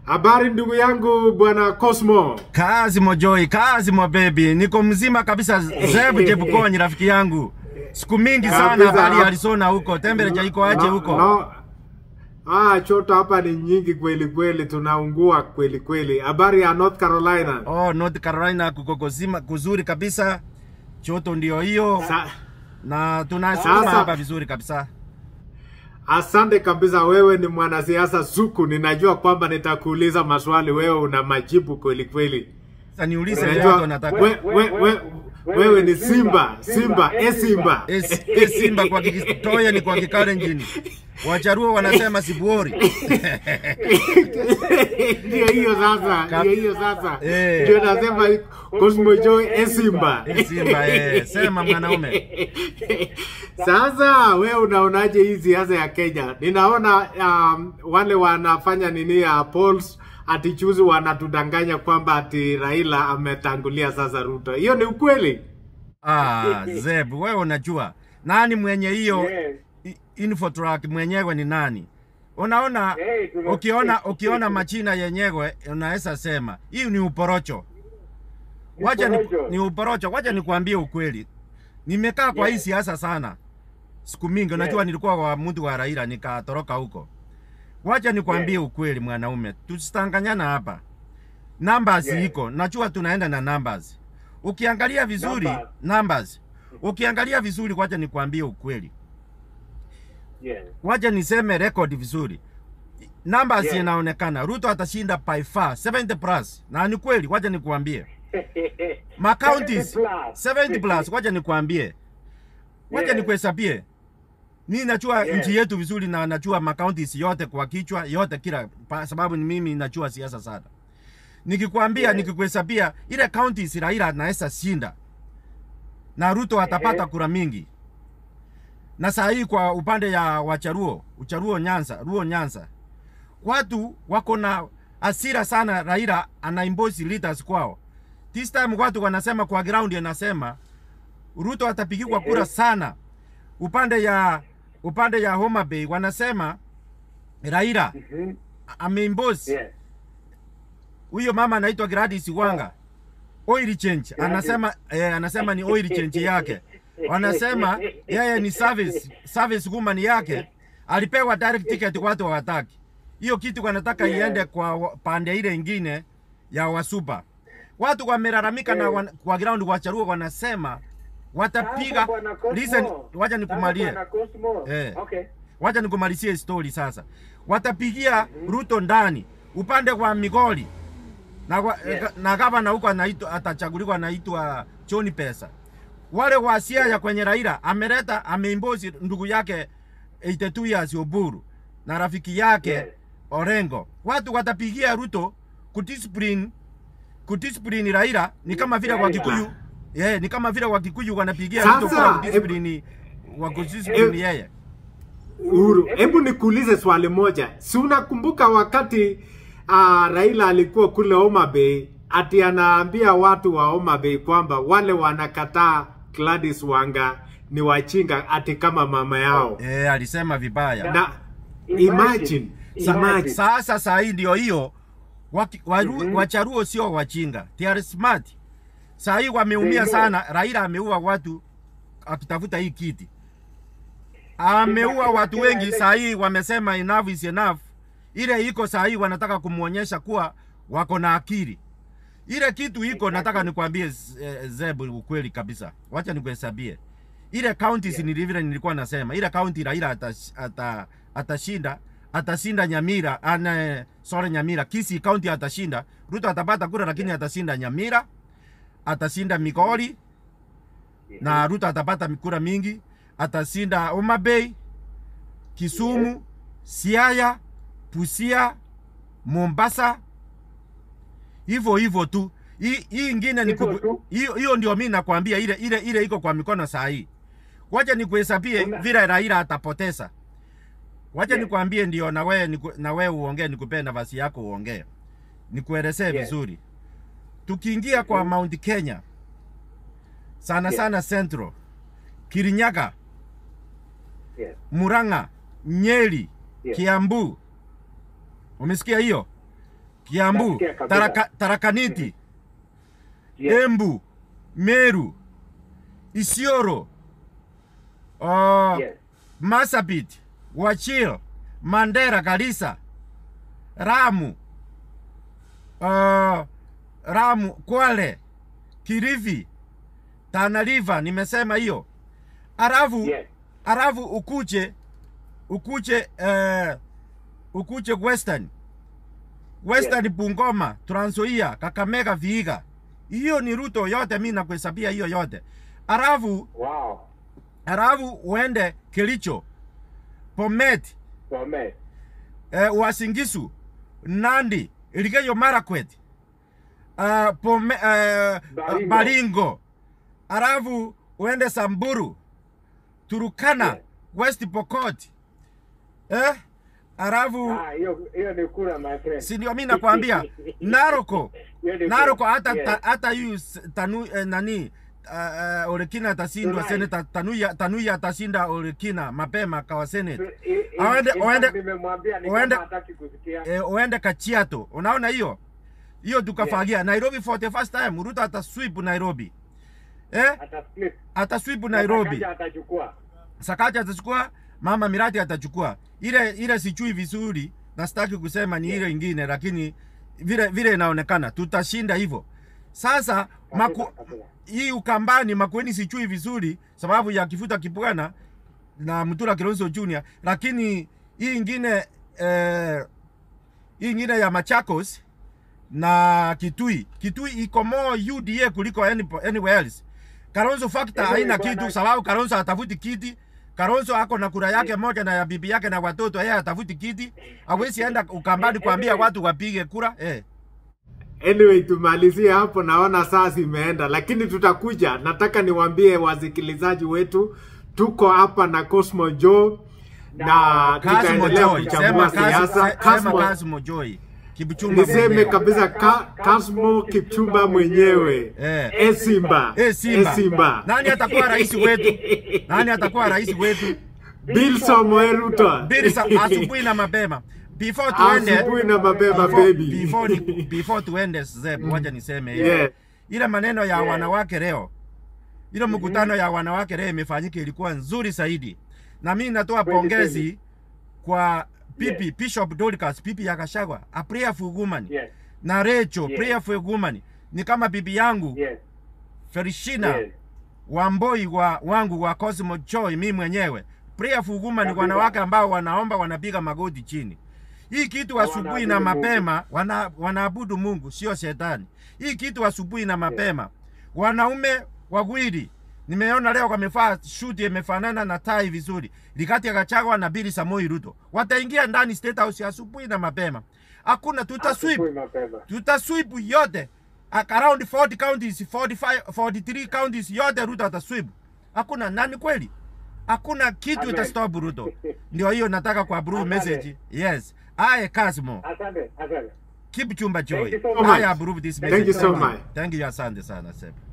Habari ndugu yangu bwana Cosmo. Kazi mojoi, kazi mo baby. Niko mzima kabisa Zebu Jebukonyi rafiki yangu. Siku mingi sana Kabisa. habari ya Arizona huko. Temperature iko aje No- huko? no. Ah, choto hapa ni nyingi kweli kweli, tunaungua kweli kweli. Habari ya North Carolina. Oh, North Carolina kuko kuzima kuzuri kabisa. Choto ndio hiyo Sa na tunasoma Sasa- hapa vizuri kabisa. asante kabisa, wewe ni mwanasiasa suku. Ninajua kwamba nitakuuliza maswali, wewe una majibu kweli kweli. Sasa niulize Unajua leo nataka. we, we, we, wewe ni Simba, Simba, e Simba. Es, es Simba kwa Kitoya ni kwa Kikalenjin. Wacharuo wanasema sibuori. Ndio hiyo sasa, Kap- ndio hiyo sasa. Eh. Ndio nasema Cosmo Joy e Simba. E Simba, eh. Sema mwanaume. Sasa we unaonaje hii siasa ya Kenya? Ninaona um, wale wanafanya nini ya polls ati chuzi wanatudanganya kwamba ati Raila ametangulia sasa Ruto. Hiyo ni ukweli? Ah, Zeb, wewe unajua nani mwenye hiyo Yes. i- infotrack mwenyewe ni nani? Unaona, Hey, tuna- ukiona ukiona machina yenyewe unaweza sema hii ni uporocho. Wacha ni, Uporocho. ni uporocho. Wacha nikwambie ukweli, nimekaa kwa hii Yes. siasa sana siku mingi. Unajua nilikuwa wa mtu wa Raila nikatoroka huko. Wacha nikwambie Yes. ukweli, mwanaume, tusitanganyana hapa. Numbers Yes. iko, najua tunaenda na numbers. Ukiangalia vizuri Numbers. numbers, ukiangalia vizuri, wacha nikwambie ukweli, Yes. wacha niseme record vizuri. Numbers Yes. inaonekana Ruto atashinda by far 70 plus, na ni kweli. Wacha nikuambie ma counties 70 plus. 70 plus, wacha nikuambie, wacha Yes. nikuhesabie. Ni najua Yes. nchi yetu vizuri na najua ma counties yote kwa kichwa yote kila pa, sababu ni mimi najua siasa sana. Nikikwambia Yes. nikikuhesabia ile counties Raila anaweza shinda na Ruto atapata Ehe. kura mingi. Na saa hii kwa upande ya Wacharuo, Ucharuo Nyanza, Ruo Nyanza, watu wako na hasira sana. Raila anaimbosi leaders kwao. This time watu wanasema kwa ground, anasema Ruto atapigiwa kura Ehe. sana. Upande ya upande ya Homa Bay wanasema Raila Mhm. ameimbosi Yes. huyo mama anaitwa Gladys Wanga oil change anasema eh, anasema ni oil change yake wanasema yeye ni service service woman yake alipewa direct ticket watu hawataki hiyo kitu wanataka Yeah. iende kwa wa- pande ile ingine ya wasupa watu wamelalamika na Yeah. wan, kwa ground wacharuo wanasema watapiga Sasa bwana Cosmo. listen wacha Sasa nikumalie bwana Cosmo. Eh. Okay. wacha nikumalizie story sasa. Watapigia Ruto ndani upande wa Migori na, wa, Yes. na gavana huko anaitwa atachaguliwa anaitwa John Pesa. Wale wa Siaya kwenye Raila ameleta ameimbozi ndugu yake 82 years Oburu na rafiki yake Yes. Orengo. Watu watapigia Ruto kudiscipline kudiscipline Raila ni kama vile wa Raila. Kikuyu yeah, ni kama vile wa Kikuyu wanapigia Sasa, Ruto kwa kudiscipline wa kudiscipline eh, yeye. Uhuru, hebu nikuulize swali moja. Si unakumbuka wakati uh, Raila alikuwa kule Homa Bay ati anaambia watu wa Homa Bay kwamba wale wanakataa Gladys Wanga ni wachinga ati kama mama yao. Eh, alisema vibaya. Na Imagine. imagine, imagine. Sasa saa hii ndio hiyo waki- waru- Mhm. wacharuo sio wachinga, they are smart. Saa hii wameumia They know. sana. Raila ameua watu akitafuta hii kiti, ameua Kila- watu kila wengi. ele- Saa hii wamesema enough is enough. Ile iko saa hii wanataka kumwonyesha kuwa wako na akili. Ile kitu iko, nataka nikwambie eh, Zeb, ukweli kabisa. Wacha nikuhesabie ile counties Yeah. ni vile nilikuwa nasema, ile county Raila atash- ata- atashinda atashinda Nyamira ana sorry Nyamira Kisii county atashinda. Ruto atapata kura lakini atashinda Nyamira, atashinda Migori na Ruto atapata kura mingi, atashinda Homa Bay, Kisumu, Siaya, Busia, Mombasa, hivyo hivyo tu. Hii hii ingine ni Hivyo kubu- tu? hiyo hiyo ndio mimi nakwambia, ile ile ile iko kwa mikono saa hii. Wacha nikuhesabie Una- vile Raila atapoteza. Wacha Yes. nikwambie ndio na wewe niku- na wewe uongee, nikupee nafasi yako uongee, nikuelezee Yes. vizuri. Tukiingia kwa Mhm. Mount Kenya sana Yes. sana Central, Kirinyaga, Yes. Murang'a, Nyeri, Yes. Kiambu. Umesikia hiyo? Kiambu, Nasikia kabisa. Taraka, Tarakaniti, Yes. Embu, Meru, Isiolo, uh, Yes. Masabit, Wachil, Mandera, Garissa, Ramu, uh, Ramu, Kwale, Kirifi, Tana River, nimesema hiyo. Arafu, Yes. arafu ukuje ukuje uh, ukuje Western Western Bungoma, Trans Nzoia, Kakamega, Vihiga. Hiyo ni ruto yote, mi nakuhesabia hiyo yote. Arafu Wow. arafu uende Kericho, Bomet, Bomet. eh, Uasin Nandi, Elgeyo Marakwet, uh, Pome, uh, Baringo. Baringo, arafu uende Samburu, Turukana, Yeah. West Pokot, eh, arafu Ah, hiyo hiyo ni kura my friend. si ndio mi nakwambia Naroko, Hiyo ni Naroko kura. hata Yes. ta, hata yu s- tanu eh, nani uh, uh, Orekina atashindwa Tunai. seneta Tanuya, Tanuya atashinda Orekina mapema kawa senate. I- i- Aende- in aende- fact nimemwambia ni aende- kama hataki kusikia. eh, uende Kachiato. Unaona hiyo hiyo tukafagia Nairobi for the first time. Ruto atasweep Nairobi eh, Ata split. atasweep Nairobi. Sakaja atachukua. Sakaja atachukua, mama Mirati atachukua. Ile ile sichui vizuri, na sitaki kusema ni ile ingine, lakini vile vile inaonekana tutashinda hivyo. Sasa maku, Kabisa, kabisa. hii Ukambani Makueni sichui vizuri sababu ya kifuta kipwana na Mutula Kilonzo Junior, lakini hii ingine eh, hii ingine ya Machakos na Kitui, Kitui iko more UDA kuliko any, anywhere else. Kalonzo factor Anyway, haina bwana- kitu sababu Kalonzo hatafuti kiti. Kalonzo ako na kura yake moja na ya bibi yake na watoto, yeye hatafuti kiti. Hawezi enda Ukambani kuambia Anyway. watu wapige kura eh. Anyway, tumalizie hapo, naona saa zimeenda, lakini tutakuja. Nataka niwaambie wasikilizaji wetu, tuko hapa na Cosmo Joe na Kasmo tutaendelea Joy, kuchambua sema Kasmo, siasa. sema Kasmo, Kasmo Joy. Kibuchumba niseme mwenyewe. kabisa ka, Kasmo Kipchumba mwenyewe Eh. e Simba, Eh, Simba. E Simba. Nani atakuwa rais wetu? Nani atakuwa rais wetu? Bill Samoei Ruto. Bili sa- asubuhi na mapema. Before tuende Asubuhi na mapema before, baby. before, ni- before tuende Zeb, wacha niseme hivi. Yeah. Ile maneno ya Yeah. wanawake leo. Ile mkutano ya wanawake leo imefanyika ilikuwa nzuri zaidi. Na mimi natoa Kweli, pongezi kwa pipi Yeah. Bishop Dorcas, pipi ya Gachagua, a prayerful woman. Yes. Na Rachel, Yeah. prayerful woman. Ni kama bibi yangu Yes. Felishina Yes. wamboi wa wangu wa Cosmo Joy, mimi mwenyewe prayerful woman ni Kabisa. wanawake ambao wanaomba wanapiga magoti chini. Hii kitu asubuhi na Wanaabudu Mungu. mapema wana, wanaabudu Mungu sio shetani. Hii kitu asubuhi na mapema wanaume wawili nimeona leo wamevaa shuti imefanana na tai vizuri, Rigathi Gachagua na Billy Samoei Ruto wataingia ndani State House asubuhi na mapema. Hakuna tutasweep Asubuhi mapema. tutasweep yote Ak- around 40 counties 45 43 counties yote Ruto atasweep. Hakuna nani kweli, hakuna kitu Amen. itastop Ruto. Ndio hiyo nataka kwa blue Asante. message. Yes, I Kasmo Asante, asante. keep chumba joy. you so much. I approve this Thank message. you so much. Thank you, asante sana Seb.